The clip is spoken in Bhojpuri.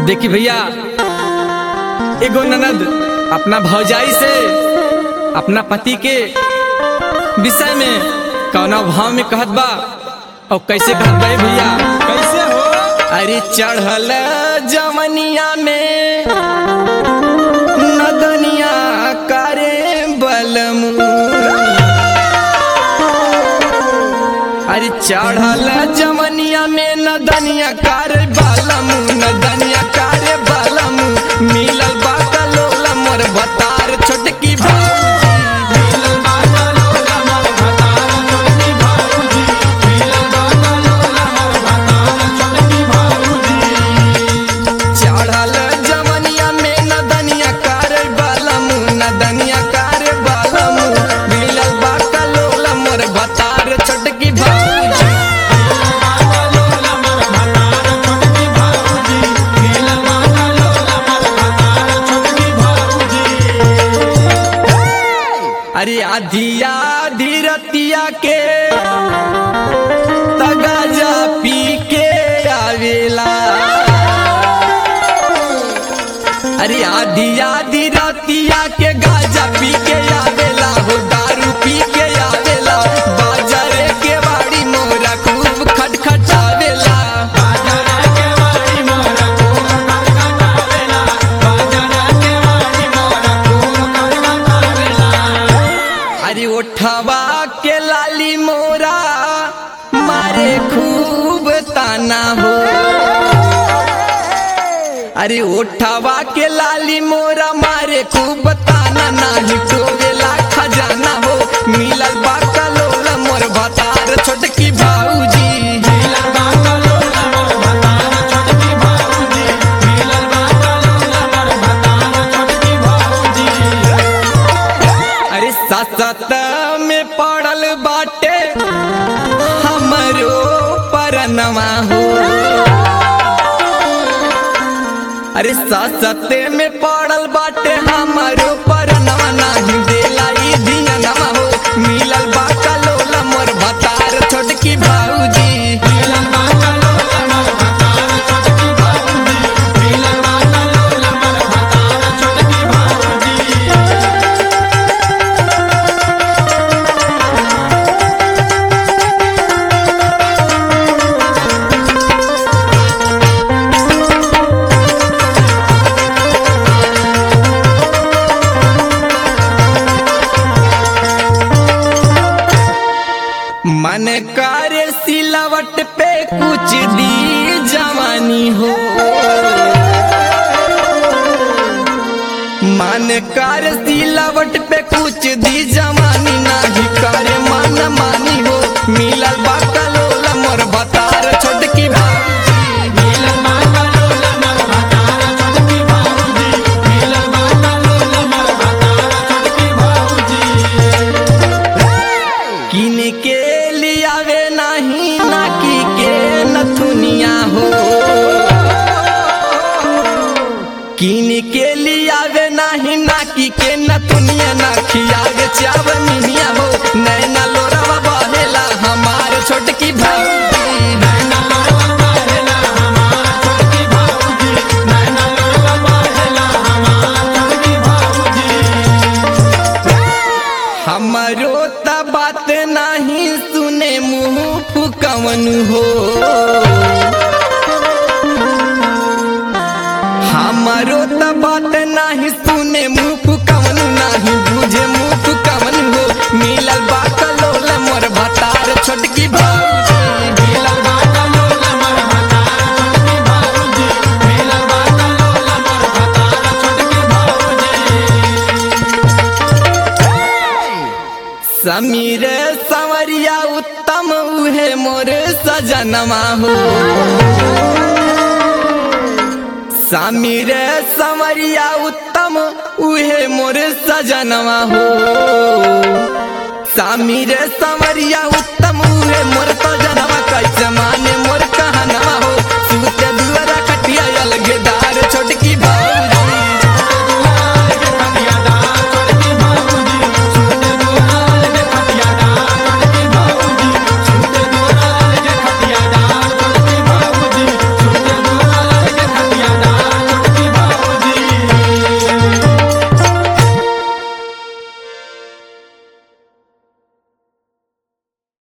देखी भैया एगो ननद अपना भौजाई से अपना पति के विषय में कौना भाव में कहत बा और कैसे कहत बा ए भैया कैसे हो अरे चढ़ल जवनिया में नदनिया करे बलमू अरे चढ़ल जवनिया में नदनिया करे बलमू नदनिया करे बलमू मिलल बा कलोल मोर बतार छोटकी भौजी मिलल बा कलोला मोर भतार छोटकी भाऊजी मिलल बा कलोला मोर भतार छोटकी भाऊजी चढ़ल जवनिया में नदनिया करे बलमू नदनिया करे बलमू मिलल बा कलोल मोर बतार छोटकी भौजी कलोला मोर भतार छोटकी भाऊजी मिलल बा कलोला मोर भतार छोटकी भाऊजी अरे आधिया धीरतिया के तगाजा पी के आवेला अरे आधिया धीरतिया के गाजा पी के आवेला हो दारू पी के आवेला बाजारे के बाड़ी मोरा खूब खटखटावेला बाजार के वाड़ी मोर खूब खटखटावेला बाजार के वाड़ी मोर खूब खटखटावेला अरे ओठवा के लाली मोरा मारे खूब ताना हो अरे ओठवा के लाली मोरा मारे खूब ताना नाही टोवेला खजाना हो मिलल बा कलोल मोर भतार छोटकी भाऊजी मिलल बा कलोला मोर भतार छोटकी भाऊजी मिलल बा कलोला मोर भतार छोटकी भाऊजी अरे ससत में पड़ल बाटे हमरो परनवा हो अरे ससते में पड़ल बाटे हमरो परनवा नाही देला ई धियनवा हो मिलल बा कलोला मोर भतार छोटकी भाऊजी मिलल बा कलोला मोर भतार छोटकी भाऊजी मिलल बा कलोला मोर भतार छोटकी भाऊजी मन करे सिलावट पे कुछ दी जवानी हो मन कर सिलावट पे कुछ दी जवानी नाही करे मन मानी हो मिलल बा कलोला मोर बतार छोटकी भाऊजी मिलल बा कलोला मोर भतार छोटकी भाऊजी मिलल बा कलोला मोर भतार छोटकी भाऊजी किन के लियावे नाही नाकी के नथुनिया हो किन के लियावे नाही नाकी के नथुनिया ना खियावे चावनिया हो नैना लोरावा बहेला हमार छोटकी भाई नैना लोरवा बहेला हमार छोटकी भाऊजी नैना लोरवा बहेला हमार छोटकी भाऊजी हमरो त बात नाही सुने मुंह फुकवन हो हमरो त बात नाही सुने मुंह फुकवन नाही बुझे मुंह फुकवन हो मिलल बा कलोल मोर भतार छोटकी भाऊजी मिलल बा कलोला मोर भतार छोटकी भाऊजी मिलल बा कलोला मोर भतार छोटकी भाऊजी समीर संवरिया उत्तम उहे मोर सजनमा हो समीर संवरिया उत्तम उहे मोर सजनवा हो समीर संवरिया